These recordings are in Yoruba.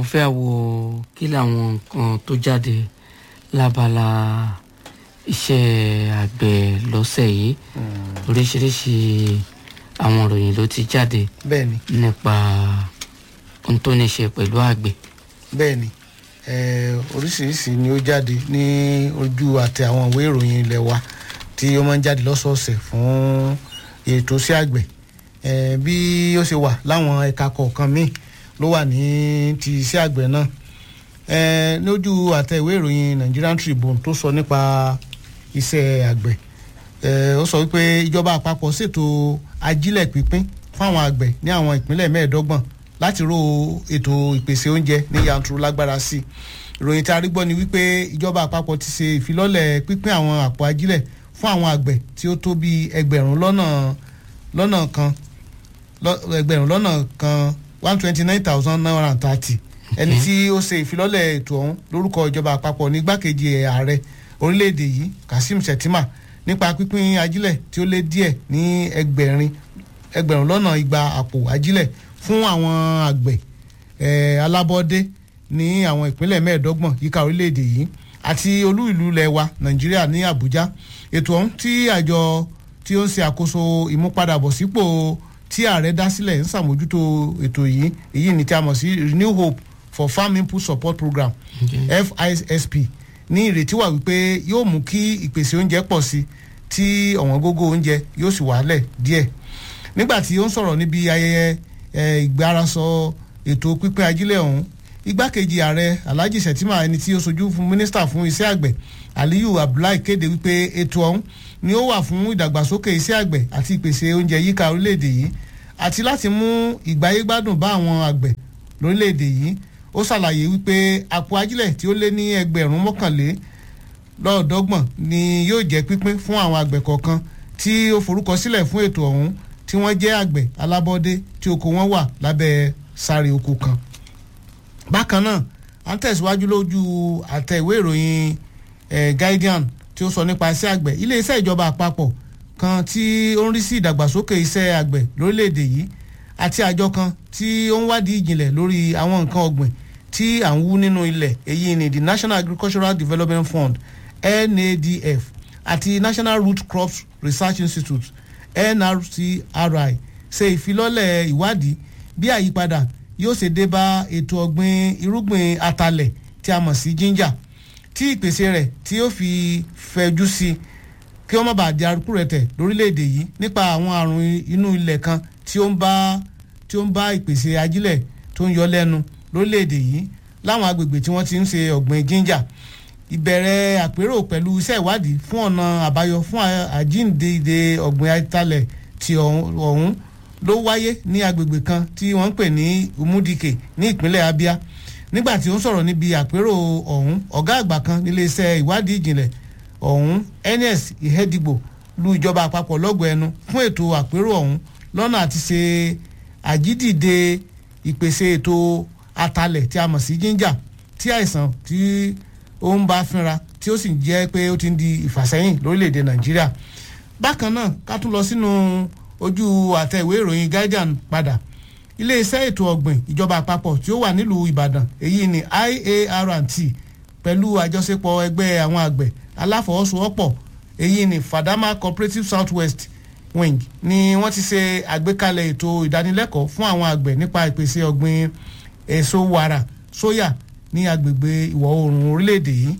mo fẹ́ wo kí làwọn nǹkan tó jáde lábala iṣẹ́ àgbẹ̀ lọ́sẹ̀ yìí oríṣiríṣi àwọn ìròyìn ló ti jáde bẹ́ẹ̀ ni nípa ohun tó ní ṣe pẹ̀lú àgbẹ̀. bẹ́ẹ̀ ni eh, oríṣiríṣi ni ó jáde ní ojú àtẹ àwọn ìwé ìròyìn ilẹ̀ wa tí ó máa ń jáde lọ́sọ̀ọ̀sẹ̀ fún ètò sí àgbẹ̀ Eh, bí ó ṣe wà láwọn ẹ̀ka kọ̀ọ̀kan míì ló wà ní ti iṣẹ́ àgbẹ̀ náà Eh, lójú àtẹ ìwé ìròyìn Nigerian Tribune tó sọ nípa iṣẹ́ àgbẹ̀ Eh, ó sọ wípé ìjọba àpapọ̀ ṣètò ajílẹ̀ pínpín fún àwọn àgbẹ̀ ní àwọn ìpínlẹ̀ mẹ́ẹ̀ẹ́dọ́gbọ̀n láti ró ètò ìpèsè oúnjẹ ní yanturu lágbára sí i ìròyìn tí a rí gbọ́ ni wípé ìjọba àpapọ̀ ti ṣe ìfilọ́lẹ̀ pínpín àwọn àpò ajílẹ̀ fún àwọn àgbẹ̀ tí ó tó bí ẹgbẹ̀rún lọ́nà lọ́nà kan lọ- ẹgbẹ̀rún lọ́nà kan one twenty nine thousand nine hundred and thirty ẹni tí ó ṣe ìfilọ́lẹ̀ ètò ọ̀hún lórúkọ ìjọba àpapọ̀ ní igbákejì ààrẹ orílẹ̀-èdè yìí Kasim Shettima nípa pínpín ajílẹ̀ tí ó lé díẹ̀ ní ẹgbẹ̀rin ẹgbẹ̀rún lọ́nà igba àpò ajílẹ̀ fún àwọn àgbẹ̀ eh, alábọ́dé ní àwọn ìpínlẹ̀ mẹ́ẹ̀ẹ́dọ́gbọ̀n yíká orílẹ̀-èdè yìí àti olú ìlú ilẹ̀ wa Nàìjíríà ní Àbújá ètò ọ̀hún tí àjọ tí ó ń ṣe àkóso ìmúpadàbọ̀sípò tí ààrẹ dá sílẹ̀ ń ṣàmójútó ètò yìí èyí ni tí a mọ̀ sí Renew Hope for Farm Input Support Program FISP ní ìrètí wà wípé yóò mú kí ìpèsè oúnjẹ pọ̀ sí tí ọ̀wọ́n gógó oúnjẹ yóò sì wálẹ̀ díẹ̀ nígbà tí ó ń sọ̀rọ̀ níbi ayẹyẹ eh, ìgbárasọ ètò pípín ajílẹ̀ ọ̀hún igbákejì ààrẹ Alhaji Shettima ẹni tí ó sojú fún mínísítà fún iṣẹ́ àgbẹ̀ Aliyu Abdullahi kéde wípé ètò ọ̀hún ni ó wà fún ìdàgbàsókè iṣẹ́ àgbẹ̀ àti ìpèsè oúnjẹ yíká orílẹ̀-èdè yìí àti láti mú ìgbáyégbádùn bá àwọn àgbẹ̀ lórílẹ̀-èdè yìí ó ṣàlàyé wípé àpò ajílẹ̀ tí ó lé ní ẹgbẹ̀rún mọ́kànlé lọ́ọ̀dọ́gbọ̀n ni yóò jẹ́ pínpín fún àwọn àgbẹ̀ kọ̀ọ̀kan tí ó forúkọ sílẹ̀ fún ètò ọ̀hún tí wọ́n jẹ́ àgbẹ̀ alábọ́dé tí oko wọn wà lábẹ́ sáré oko kan. bákan náà à ń tẹ̀síwájú lójú àtẹ ìwé ìròyìn eh, Guardian tí ó sọ nípa iṣẹ́ àgbẹ̀ iléeṣẹ́ ìjọba àpapọ̀ kan tí ó ń rí sí ìdàgbàsókè iṣẹ́ àgbẹ̀ lórílẹ̀‐èdè yìí àti àjọ kan tí ó ń wádìí ìjìnlẹ̀ lórí àwọn nǹkan ọ̀gbìn tí à ń wú nínú ilẹ̀ èyí ni the National Agricultural Development Fund NADF àti National Root Crops Research Institute NRCRI ṣe ìfilọ́lẹ̀ ìwádìí bí àyípadà yóò ṣe dé bá ètò ọ̀gbìn irúgbìn atalẹ̀ tí a mọ̀ sí ginger tí ìpèsè rẹ̀ tí yóò fi fẹ̀jú sí i kí wọ́n má bàa di arúgbó rẹ̀ tẹ̀ lórílẹ̀‐èdè yìí nípa àwọn àrùn inú ilẹ̀ kan tí ó ń bá tí ó ń bá ìpèsè ajílẹ̀ tó ń yọ lẹ́nu lórílẹ̀‐èdè yìí láwọn agbègbè tí wọ́n ti ń ṣe ọ̀gbìn ginger ìbẹ̀rẹ̀ àpérò pẹ̀lú iṣẹ́ ìwádìí fún ọ̀nà àbáyọ fún àjíǹde ọ̀gbìn atalẹ̀ ti ọ̀hún ló wáyé ní agbègbè kan tí wọ́n ń pè ní Umudike ní ìpínlẹ̀ Abia nígbà tí ó ń sọ̀rọ̀ níbi àpérò ọ̀hún ọ̀gá àgbà kan nílé iṣẹ́ ìwádìí ìjìnlẹ̀ ọ̀hún ns ìhẹ́dìgbò lu ìjọba àpapọ̀ lọ́gọ̀ ẹnu fún ètò àpérò ọ̀hún lọ́nà àti ṣe àjídìde ìpèsè ètò atalẹ̀ tí a mọ̀ sí ginger tí àìsàn tí ó ń bá fínra tí ó sì jẹ́ pé ó ti ń di ìfàsẹ́yìn lórílẹ̀‐èdè nàìjíríà bákan náà ká tún lọ sínú ojú àtẹ ìwé ìròyìn guardian padà iléeṣẹ́ ètò ọ̀gbìn ìjọba àpapọ̀ tí ó wà nílùú ìbàdàn èyí ni IART pẹ̀lú àjọṣepọ̀ ẹgbẹ́ àwọn àgbẹ̀ aláfọwọ́sowọ́pọ̀ èyí ni Fadama Cooperative Southwest Wing ni wọ́n ti ṣe àgbékalẹ̀ ètò ìdánilẹ́kọ̀ọ́ fún àwọn àgbẹ̀ nípa ìpèsè ọ̀gbìn èso wàrà sóyà ní agbègbè ìwọ̀ oòrùn orílẹ̀-èdè yìí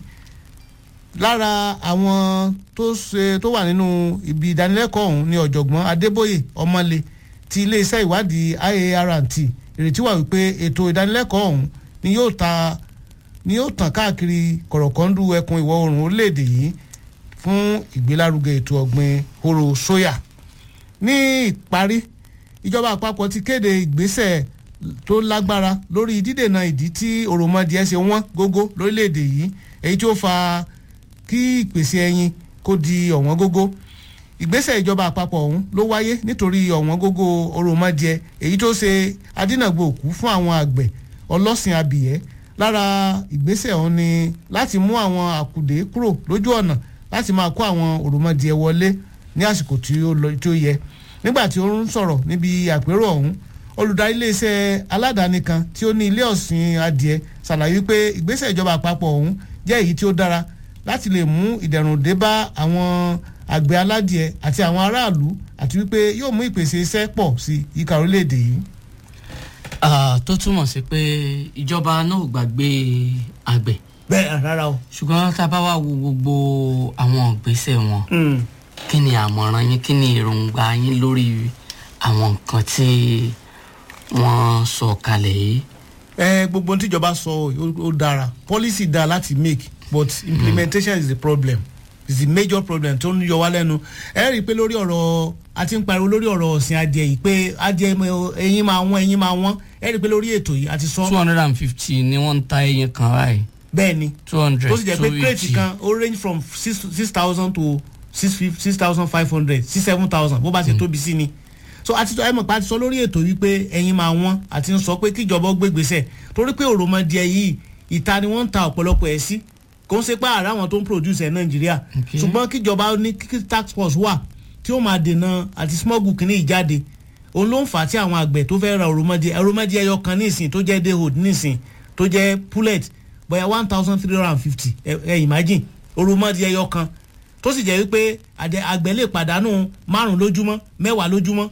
lára àwọn tó ṣe tó wà nínú ibi ìdánilẹ́kọ̀ọ́ ọ̀hún ni ọ̀jọ̀gbọ́n Adébóyè Ọmọlé ti iléeṣẹ́ ìwádìí IART ìrètí wà wípé ètò ìdánilẹ́kọ̀ọ́ ọ̀hún ni yóò ta ni yóò tàn káàkiri kọ̀rọ̀kọ́ndù ẹkùn ìwọ̀ oòrùn orílẹ̀-èdè yìí fún ìgbélárugẹ ètò ọ̀gbìn hóró sóyà. ní ìparí ìjọba àpapọ̀ ti kéde ìgbésẹ̀ tó lágbára lórí dídènà ìdí tí òròmọdìẹ ṣe wọ́n gógó lórílẹ̀-èdè yìí èyí tí ó fa kí ìpèsè ẹyin kó di ọ̀wọ́n gógó ìgbésẹ̀ ìjọba àpapọ̀ ọ̀hún ló wáyé nítorí ọ̀wọ́n gógó òròmọdìẹ èyí tó ṣe adínàgbò òkú fún àwọn àgbẹ̀ ọlọ́sìn abìyẹ́ lára ìgbésẹ̀ ọ̀hún ni láti mú àwọn àkùdé kúrò lójú ọ̀nà láti máa kó àwọn òròmọdìẹ wọlé ní àsìkò tí ó yẹ nígbà tí ó ń sọ̀rọ̀ níbi àpérò ọ̀hún olùdarí iléeṣẹ́ aládàáni kan tí ó ní ilé ọ̀sìn adìẹ ṣàlàyé pé ìgbésẹ̀ ìjọba àpapọ̀ ọ̀hún jẹ́ èyí tí ó dára láti lè mú ìdẹ̀rùn dé bá àwọn àgbẹ̀ aládìẹ àti àwọn aráàlú àti wípé yóò mú ìpèsè iṣẹ́ pọ̀ sí yíká orílẹ̀-èdè yìí. Ah, tó túmọ̀ sí pé ìjọba náà ò gbàgbé àgbẹ̀ bẹ́ẹ̀ rárá o. ṣùgbọ́n tá a bá wá wo gbogbo àwọn ìgbésẹ̀ wọn kí ni àmọ̀ràn yín kí ni èròǹgbà yín lórí àwọn nǹkan tí wọ́n sọ kalẹ̀ yìí. ẹ gbogbo ohun tíjọba sọ ó- ó dára policy dáa láti make but implementation is the problem is the major problem tó ń yọ wá lẹ́nu ẹ rí i pé lórí ọ̀rọ̀ a ti ń pariwo lórí ọ̀rọ̀ ọ̀sìn adìẹ yìí pé adìẹ mọ- ẹyin máa wọ́n ẹyin máa wọ́n ẹ rí i pé lórí ètò yìí a ti sọ two hundred and fifty ni wọ́n ń ta ẹyin kan báyìí bẹ́ẹ̀ ni two hundred tó sì jẹ́ pé crate kan ó range from six six thousand to six fif- six thousand five hundred sí seven thousand bó bá ṣe tóbi sí ni so àti ẹ mọ̀ pé a ti sọ lórí ètò wípé ẹyin máa wọ́n àti ń sọ pé kíjọba ó gbégbèsè torí pé òròmọdìẹ yìí ìta ni wọ́n ń ta ọ̀pọ̀lọpọ̀ ẹ̀ sí kò ń ṣe pé àrà àwọn tó ń produce ẹ̀ nàìjíríà Okay. ṣùgbọ́n kíjọba ní kí tax force wà tí ó máa dènà àti smuggle kìíní ìjáde òun ló ń fà á tí àwọn àgbẹ̀ tó fẹ́ ra òròmọdìẹ òròmọdìẹ ẹyọ kan nísìn tó jẹ́ dayhood nísìn tó jẹ́ pullet bóyá one thousand three hundred and fifty ẹ ẹ imagine òròmọdìẹ ẹyọ kan tó sì jẹ́ wípé àdẹ- àgbẹ̀ lè pàdánù márùn lójúmọ́ mẹ́wàá lójúmọ́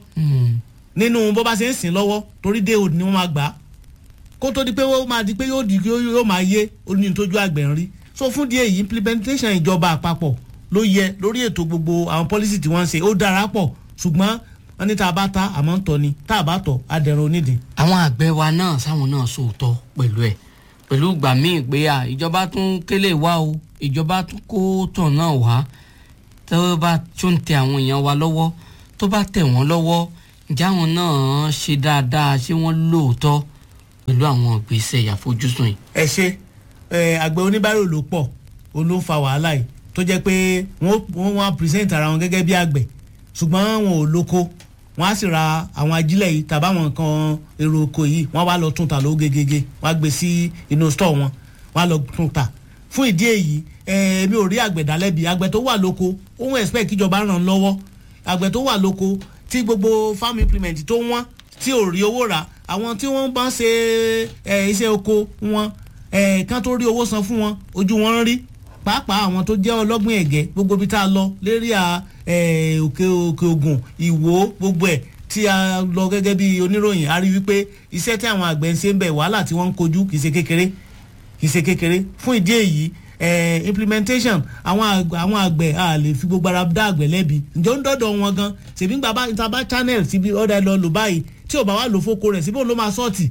nínú bó bá ṣe ń sìn lọ́wọ́ torí dayhood ni wọ́n máa gbà á kó tó di pé ó máa di pé yóò di yóò yóò máa yé oní tójú àgbẹ̀ ń rí so fún díẹ̀ yìí implementation ìjọba àpapọ̀ ló yẹ lórí ètò gbogbo àwọn policy tí wọ́n ń ṣe ó dára pọ̀ ṣùgbọ́n wọ́n ní tá a bá ta àmọ́ ń tọ́ ni tá a bá tọ̀ á dẹ̀rùn onídìí. àwọn àgbẹ̀ wa náà sáwọn náà sòótọ́ pẹ̀lú ẹ̀ pẹ̀lú ìgbà míì pé à ìjọba tún kélé wá o ìjọba tún kó tàn náà wá tó bá tún tẹ àwọn èèyàn wa lọ́wọ́ tó bá tẹ̀ wọ́n lọ́wọ́ ǹjẹ́ àwọn náà ṣe dáadáa ṣé wọ́n lóòótọ́ pẹ̀lú àwọn ìgbésẹ̀ ìyàfojúsùn yìí. ẹ ṣe ẹ àgbẹ̀ oníbàárò ló pọ̀ òun ló ń fa wàhálà yìí tó jẹ́ pé wọ́n wọ́n wá present ara wọn gẹ́gẹ́ bí àgbẹ̀ ṣùgbọ́n wọn ò lóko wọ́n á sì ra àwọn ajílẹ̀ yìí tàbí àwọn nǹkan èrò oko yìí wọ́n wá lọ tún ta lówó gegege wọ́n á gbé sí inú store wọn wọ́n á lọ tún ta fún ìdí èyí èmi ò rí àgbẹ̀ dálẹ́bi àgbẹ̀ tó wà lóko òun expect kíjọba ràn án lọ́wọ́ àgbẹ̀ tó wà lóko tí gbogbo farm implement tó wọ́n tí ò rí owó rà àwọn tí wọ́n bá ń ṣe ẹ, iṣẹ́ oko wọn ẹ, kán tó rí owó san fún wọn ojú wọn ń rí pàápàá àwọn tó jẹ́ ọlọ́gbìn ẹ̀gẹ́ gbogbo ibi tá a lọ lérí à ẹ, òkè òkè ògùn ìwò gbogbo ẹ̀ tí a lọ gẹ́gẹ́ bí oníròyìn a rí wípé iṣẹ́ tí àwọn àgbẹ̀ ń ṣe ń bẹ̀ wàhálà tí wọ́n ń kojú kì í ṣe kékeré kì í ṣe kékeré fún ìdí èyí eh, implementation àwọn àgbẹ̀ àwọn àgbẹ̀ a lè fi gbogbo ara dá àgbẹ̀ lẹ́bi ǹjẹ́ ó ń dọ́dọ̀ wọn gan ṣèbí gbà bá ìta bá channel síbi ọ̀dà ẹ̀ lọ lò báyìí tí ò bá wà lò fóko rẹ̀ síbí òun ló máa sọ́ọ̀tì.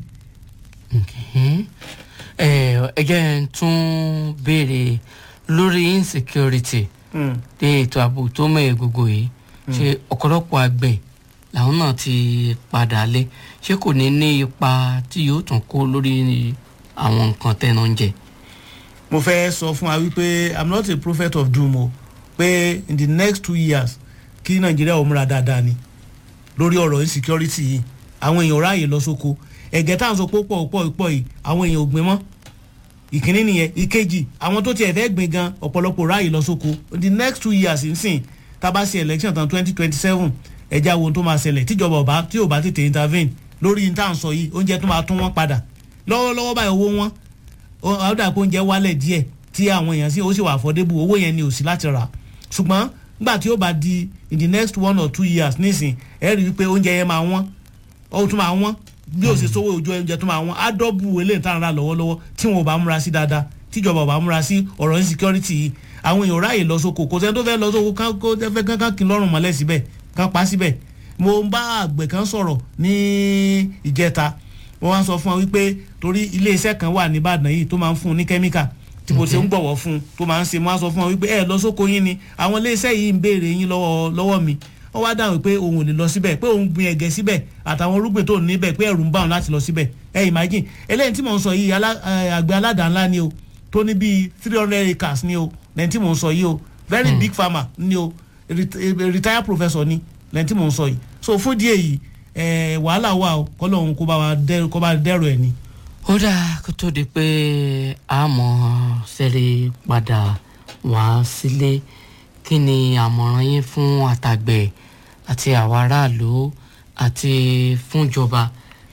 ẹ ẹ jẹ́ n tún béèrè lórí insecurity ní ètò ààbò tó mẹ́ẹ̀ gbogbo yìí ṣe ọ̀pọ̀lọpọ̀ àgbẹ̀ làwọn náà ti padà lé ṣé kò ní ní ipa tí yóò tún kó lórí àwọn nǹkan tẹnu ń jẹ. mo fẹ́ sọ fún wa wípé i'm not a prophet of doom o pé in the next two years kí nàìjíríà ò múra dáadáa ni lórí ọ̀rọ̀ insecurity yìí àwọn èèyàn ò ráàyè lọ sóko ẹ̀gẹ́ tá à ń sọ pé ó pọ̀ pọ̀ pọ̀ yìí àwọn èèyàn ò gbìn mọ́ ìkíní nìyẹn ìkejì àwọn tó tiẹ̀ fẹ́ gbìn gan ọ̀pọ̀lọpọ̀ ráàyè lọ sóko in the next two years nsìn tá a bá ṣe election tán twenty twenty seven ẹja wo ohun tó máa ṣẹlẹ̀ tíjọba ọba tí ò bá tètè intervene lórí ní tá à ń sọ yìí oúnjẹ tó máa tún wọn padà lọ́wọ́lọ́wọ́ báyìí owó wọn ó dà pé oúnjẹ wálẹ̀ díẹ̀ tí àwọn èèyàn sì ó sì wà affordable owó yẹn ni ò sí láti rà ṣùgbọ́n nígbà tí ó bá di in the next one or two years nísìn ẹ rí i pé oúnjẹ yẹn máa wọ́n ó tún máa wọ́n bí ó ṣe sówó ojú oúnjẹ tó máa wọ́n á dọ́bù eléyìí tá à ń rà lọ́wọ́lọ́wọ́ tí wọn ò bá múra sí dáadáa tíjọba ò bá múra sí ọ̀rọ̀ insecurity yìí àwọn èèyàn ráàyè lọ sóko kò sẹ́ni tó fẹ́ lọ sóko kán kó fẹ́ kán kán kí n lọ́rùn mọ́lẹ̀ síbẹ̀ kán pa síbẹ̀ mo ń bá àgbẹ̀ kan sọ̀rọ̀ ní ìjẹta wọ́n wá sọ fún wọn wípé torí iléeṣẹ́ kan wà nìbàdàn yìí tó máa ń fún un ní kẹ́míkà tí mo ṣe ń gbọ̀wọ́ fún un tó máa ń ṣe mo wá sọ fún wọn wípé ẹ lọ sóko yín ni àwọn iléeṣẹ́ yìí ń béèrè yín lọ́wọ́ lọ́wọ́ mi wọ́n wá dáhùn pé òun ò lè lọ síbẹ̀ pé òun gbin ẹ̀gẹ́ síbẹ̀ àtàwọn irúgbìn tó níbẹ̀ pé ẹ̀rù ń bá òun láti lọ síbẹ̀ ẹ imagine eléyìí tí mò ń sọ yìí àgbẹ̀ aládàá ńlá ni o tó ní bíi three hundred acres ni o lẹ́yìn tí mò ń sọ yìí o very big farmer ni o retired professor ni lẹ́yìn tí mò ń sọ yìí so fún díẹ̀ yìí wàhálà wà o kọ́lọ́hún kó bá wa dẹ́rù ẹ̀ ni. ó dáa kó tó di pé a mọ̀ sẹ́rí padà wá sílé kí ni àmọ̀ràn yín fún àtàgbẹ̀ àti àwọn aráàlú àti fúnjọba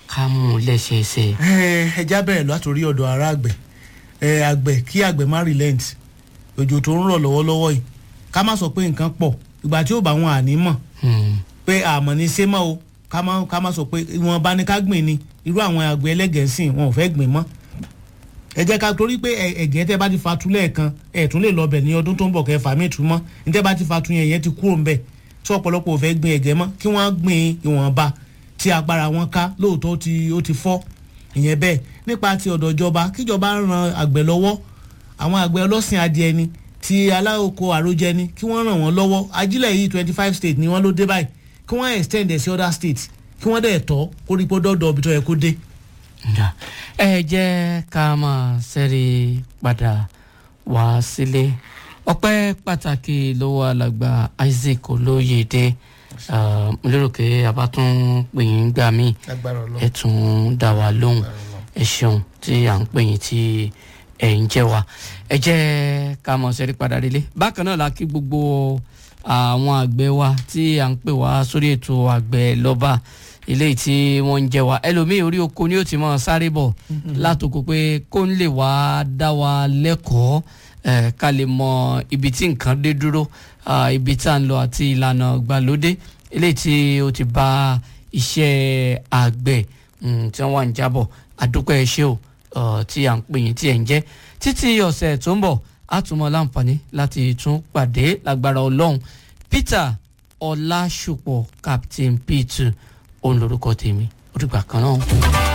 ká mú un lẹ́sẹẹsẹ. ẹ ẹ já bẹ̀rẹ̀ látòrí ọ̀dọ̀ ara àgbẹ̀ ẹ àgbẹ̀ kí àgbẹ̀ má relent òjò tó ń rọ̀ lọ́wọ́lọ́wọ́ yìí ká má sọ pé nǹkan pọ̀ ìgbà tí ó bá wọn àní mọ̀ Hmm. pé àmọ́ ní sẹ́mọ́ o ká má ká má sọ pé wọn bá ní ká gbìn ni irú àwọn àgbẹ̀ ẹlẹ́gẹ̀ẹ́sìn wọn ò fẹ́ gbìn mọ́ ẹ jẹ́ ká torí pé ẹ- ẹ̀gẹ́ tẹ́ bá ti fa tu lẹ́ẹ̀kan ẹ̀ tún lè lọ bẹ̀ ní ọdún tó ń bọ̀ kẹ́ fà mí tu mọ́ ní tẹ́ bá ti fa tu yẹn yẹn ti kúrò ń bẹ̀ tí ọ̀pọ̀lọpọ̀ ò fẹ́ gbìn ẹ̀gẹ́ mọ́ kí wọ́n gbìn ìwọ̀nba tí agbára wọn ká lóòótọ́ ó ti ó ti fọ́ ìyẹn bẹ́ẹ̀ nípa ti ọ̀dọ̀ ìjọba kíjọba ran àgbẹ̀ lọ́wọ́ àwọn àgbẹ̀ ọlọ́sìn adìẹ ni ti aláoko àròjẹ ni kí wọ́n ràn wọ́n lọ́wọ́ ajílẹ̀ yìí twenty five states ni wọ́n ló dé báyìí kí wọ́n extend ẹ̀ sí other states kí wọ́n dẹ̀ tọ́ kó rí pé dọ́dọ̀ ibi tó yẹ kó dé. Ǹda. ẹ jẹ́ ká máa ṣẹ́rí padà wá sílé ọpẹ́ pàtàkì lọ́wọ́ alàgbà Isaac Olóyèdè Ah, mo lérò pé a bá tún pè yín gbà míì agbára Ọlọ́run. ẹ tún dá wa lóhùn ẹ ṣeun tí à ń pè yín tí ẹ ń jẹ́ wa ẹ jẹ́ ká mọ̀ ṣẹ́rí padà délé bákan náà la kí gbogbo àwọn àgbẹ̀ wa tí à ń pè wá sórí ètò àgbẹ̀ lọ́ba eléyìí tí wọ́n ń jẹ́ wa ẹlòmíì orí oko ni ó ti mọ̀ sáré bọ̀ látòkò pé kó ń lè wá dá wa lẹ́kọ̀ọ́ eh, ká lè mọ ibi tí nǹkan dé dúró ah, ibi tá à ń lọ àti ìlànà gbàlódé eléyìí tí ó ti bá iṣẹ́ àgbẹ̀ mm, tí wọ́n wà ń jábọ̀ àdúpẹ́ ṣé o uh, tí à ń pè yín tí ẹ̀ ń jẹ́ títí ọ̀sẹ̀ tó ń bọ̀ á tún mọ láǹfààní láti tún pàdé lágbára ọlọ́run Peter Ọlásùpọ̀ Captain P2 òun lorúkọ tèmi ó dìgbà kan náà.